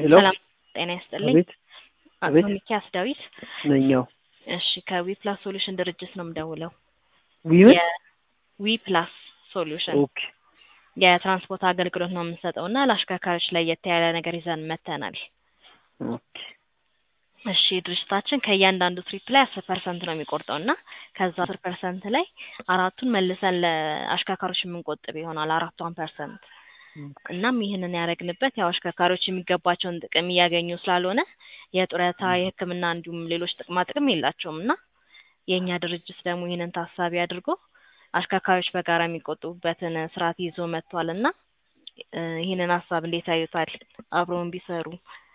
ሄሎ ሰላም ጤና ይስጥልኝ። አቤት አቶ አቤት ሚኪያስ ዳዊት። ነኛው እሺ ከዊፕላስ ሶሉሽን ድርጅት ነው የምደውለው። ዊምን የዊፕላስ ሶሉሽን ኦኬ የትራንስፖርት አገልግሎት ነው የምንሰጠው እና ለአሽከርካሪዎች ለየት ያለ ነገር ይዘን መተናል። ኦኬ እሺ ድርጅታችን ከእያንዳንዱ ትሪፕ ላይ አስር ፐርሰንት ነው የሚቆርጠው እና ከዛ አስር ፐርሰንት ላይ አራቱን መልሰን ለአሽከርካሪዎች የምንቆጥብ ይሆናል አራቷን ፐርሰንት እናም ይህንን ያደረግንበት ያው አሽከርካሪዎች የሚገባቸውን ጥቅም እያገኙ ስላልሆነ የጡረታ የሕክምና እንዲሁም ሌሎች ጥቅማ ጥቅም የላቸውም እና የእኛ ድርጅት ደግሞ ይህንን ታሳቢ አድርጎ አሽከርካሪዎች በጋራ የሚቆጥቡበትን ስርዓት ይዞ መጥቷል እና እ ይህንን ሀሳብ እንዴት ያዩታል? አብረውን ቢሰሩ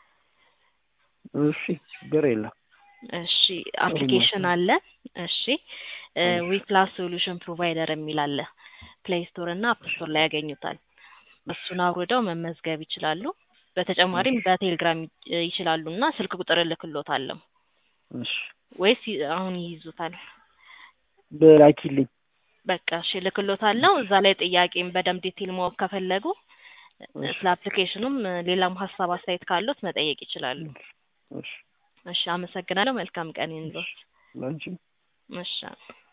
እሺ ችግር የለም እሺ አፕሊኬሽን አለ። እሺ ዊፕላስ ሶሉሽን ፕሮቫይደር የሚል አለ። ፕሌይ ስቶር እና አፕ ስቶር ላይ ያገኙታል። እሱን አውርደው መመዝገብ ይችላሉ። በተጨማሪም በቴሌግራም ይ- ይችላሉ እና ስልክ ቁጥር እልክሎታለሁ እሺ ወይስ ይ- አሁን ይይዙታል? በላኪልኝ በቃ እሺ እልክሎታለሁ። እዛ ላይ ጥያቄም በደንብ ዲቴል ማወቅ ከፈለጉ እሺ ስለ አፕሊኬሽኑም ሌላም ሀሳብ አስተያየት ካሉት መጠየቅ ይችላሉ። እሺ እሺ አመሰግናለሁ። መልካም ቀን ይሁንልዎት። ላንቺም እሺ